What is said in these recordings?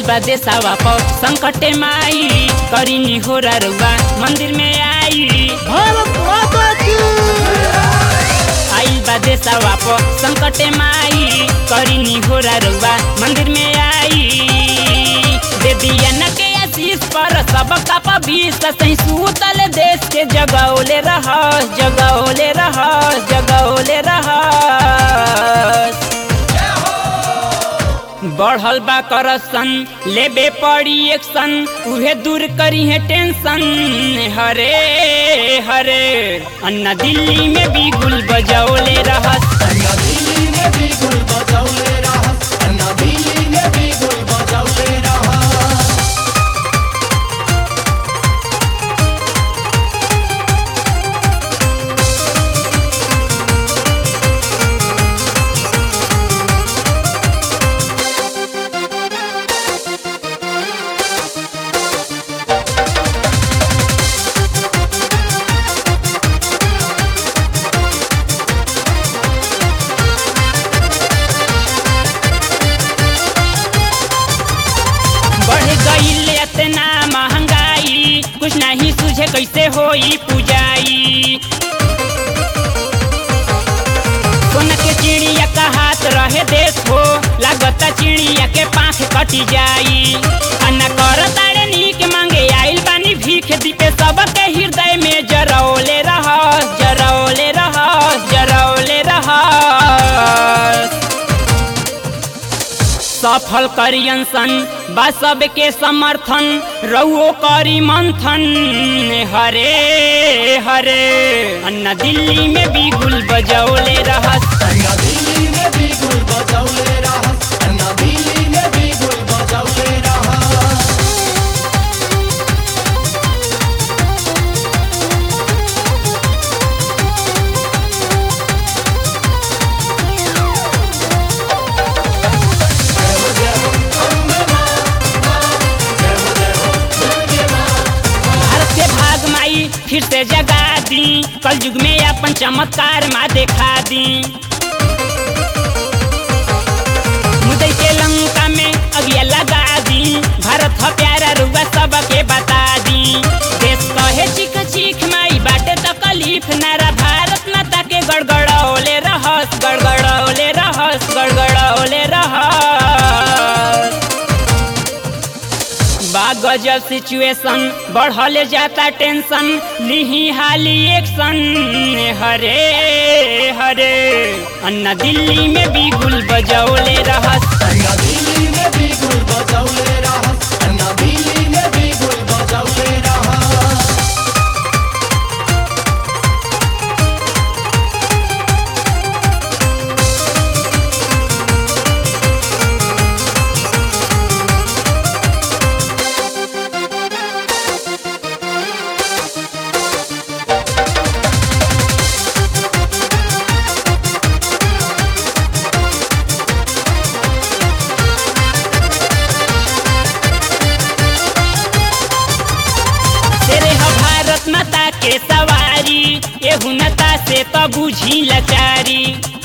बा देसावा प संकटे माई करिनी हो रुआ मंदिर में आई भारत माता की आइल बा देसावा प संकटे माई करिनी हो रुआ मंदिर में आई दे दिया न के आशीष पर सब का बीस सही सूतल देश के जगौले रह जगौले रह जगौले रह बढ़ल बा करसन लेबे पड़ी एक्शन उहे दूर करी है टेंशन हरे हरे अन्ना दिल्ली में भी गुल बजौले रहस अन्ना दिल्ली में भी गुल बजौले रहस अन्ना दिल्ली में भी गुल बजौले रहस बढ़ गईल इतना महंगाई कुछ नहीं सूझे कैसे होई पूजाई सोना के चिड़िया का हाथ रहे देश हो लागता चिड़िया के पाख कटी जाई अन्ना कर तारे नीक मांगे आइल बानी भीख दीपे सबके हृदय में जरौले रह जरौले रह जरौले रह सफल करियन सन बा सबके समर्थन रउओ करी मंथन हरे हरे अन्ना दिल्ली में भी गुल बजौले रहस अन्ना दिल्ली में भी गुल बजौले रहस अन्ना दिल्ली में भी गुल बजौले रहस भारत के भाग माई फिर से जगा दी कल युग में अपन चमत्कार माँ देखा दी मुदई के लंका में अगिया लगा दी भारत ह प्यारा रुआ सबके बता दी देश कहे चीख चीख माई बाटे तकलीफ नारा भारत माता के गड़गड़ौले रहस गड़गड़ौले रहस गड़गड़ौले रहस बा गजब सिचुएशन बढ़ल जाता टेंशन लिही हाली एक्शन हरे हरे अन्ना दिल्ली में भी गुल बजौले रहस अन्ना दिल्ली में भी गुल बजौले रहस अन्ना दिल्ली में भी गुल बजौले रहस तेरे ह भारत माता के सवारी एहू नता से तो बुझी लाचारी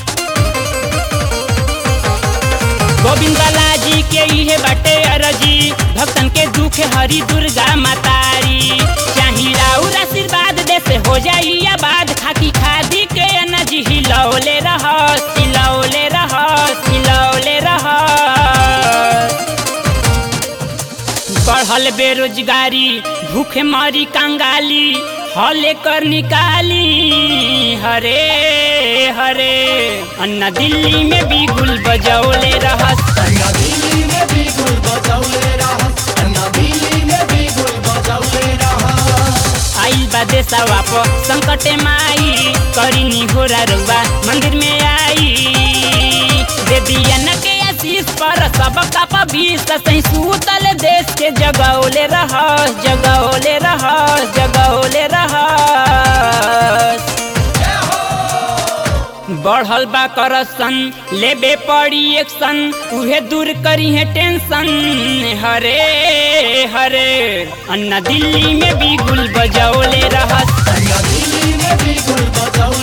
गोविंद लाजी के इहे बाटे अरजी भक्तन के दुख हरी दुर्गा मातारी चाही राउर आशीर्वाद दे से हो जाई आबाद खाकी खादी के अनज हिलौले रहस हिलौले रहस हिलौले रहस बढ़ल बेरोजगारी भूखे मारी कंगाली हले कर निकाली हरे हरे अन्ना दिल्ली में भी गुल बजौले रहस अन्ना दिल्ली में भी गुल बजौले रहस अन्ना दिल्ली में भी गुल बजौले रहस आइल बा देसावा प संकटे माई करिनी हो रुआ मंदिर में आई दे दिया न के आशीष पर सब का बीस सही सूतल देश के जगौले रह जगौले रह जगौले रह बढ़ल बा करसन लेबे पड़ी एक्शन उहे दूर करी है टेंशन हरे हरे अन्ना दिल्ली में भी गुल बजौले रहस अन्ना दिल्ली में भी गुल बजौले